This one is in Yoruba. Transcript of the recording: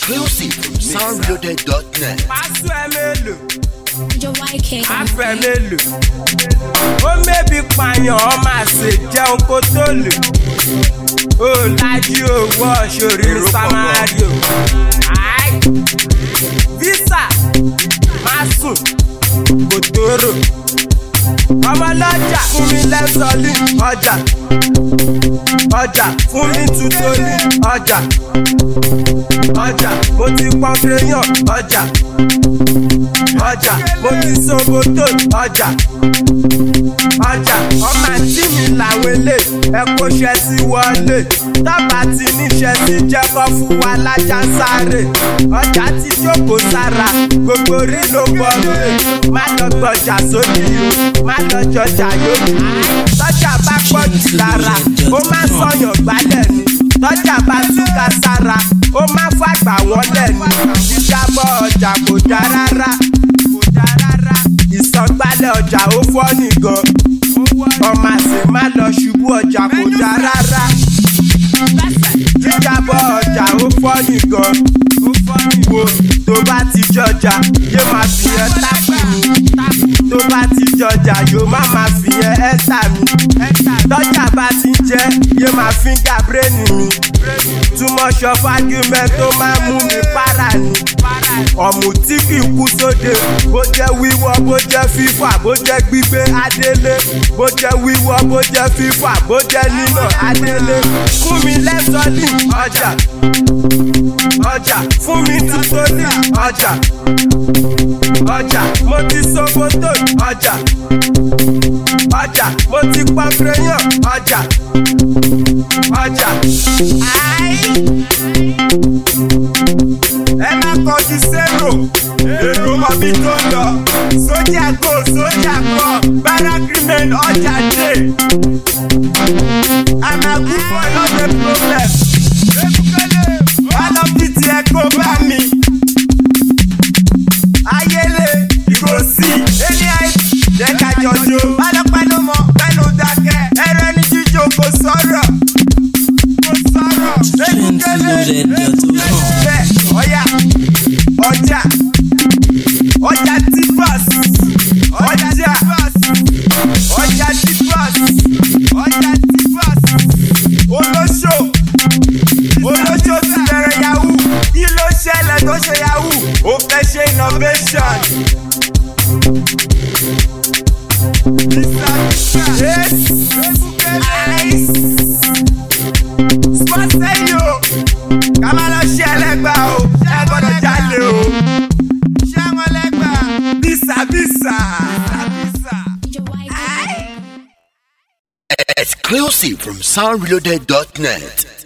Exclusive from soundreloaded.net. Aṣọ ẹ mélòó? Your YK. Aṣọ ẹ mélòó? Ó mébi pààyàn ọ máa ṣe jẹun kó tó lè. Ó lájú owó ṣòrírí Samario. Àì. Visa máa sùn kò tóró. Ọmọlọ́jà fún mi lẹ́sọ̀lì ọjà. Ọjà fún mi tutoli ọjà. Ọjà mo ti pọ́n kéèyàn ọjà ọjà mo ti soboto ọjà ọjà ọmọ àti mi làwọn ilé ẹkọ ṣẹ sí wọlé tábà tí níṣẹ sí jẹkọ fún wa lájà sáré ọjà ti jókòó sára gbogbo rí ló bọ rè má lọ gbọjà sódì o má lọ jọjà yóò tọjà bá pọ̀ jù lára ó má sọyàn gbálẹ̀ ni tọjà bá túká sára ó má fàgbà wọn lẹ́nu jíjábọ̀ ọjà kò dá rárá kò dá rárá ìsọgbálẹ̀ ọjà ó fọ́ nìgan ọmọ àṣẹ má lọ ṣubú ọjà kò dá rárá jíjábọ̀ ọjà ó fọ́ nìgan wo tó bá ti jọjà yóò máa fi ẹ tápù mi tó bá ti jọjà yóò má máa fi ẹ ẹ́sà mi tọ́jà bá ti jẹ́ yóò máa fíńgà bírèènì mi too much of argument tó máa mú mi para ni ọ̀mù tí kì í kú sóde bó jẹ́ wíwọ́ bó jẹ́ fífà bó jẹ́ gbígbé adélé bó jẹ́ wíwọ́ bó jẹ́ fífà bó jẹ́ nínà adélé fún mi lẹ́sọ̀lì ọjà ọjà fún mi tutoli ọjà ọjà mo ti sokoto ọjà ọjà mo ti pọ́n crayon ọjà ọjà. ẹ má kọjú sẹ́rò èrò mọ̀bí tó ń lọ sójà go sójà kọ bárakírímẹ̀n ọjà dé àmàkù fún ọlọ́dẹ problem alọ́bìtì ẹ kó bá mi ayélé ìgòsì eliai jẹ́kájọ́jọ́ pálọ́pálọ́ mọ́ pẹ́lú dákẹ́ ẹ̀rọ ẹni jíjó kò sọ̀rọ̀ kò sọ̀rọ̀ ekukele bẹ́ẹ̀ ọ̀yà ọjà ọjà tipas ọjà ọjà tipas ọjà tipas olóṣò olóṣò ti bẹ̀rẹ̀ yahoo kí ló ṣẹlẹ̀ tó ṣe yahoo ó fẹ́ ṣe innovation. Yes. Ice. Sport sẹ́yìn o, ká má lọ ṣe ẹlẹ́gbà o, ṣé ẹ gbọ́dọ̀ jalè o. Ṣé àwọn ẹlẹ́gbà? Bísà bísà. Your YK. Exclusive from soundreloaded.net.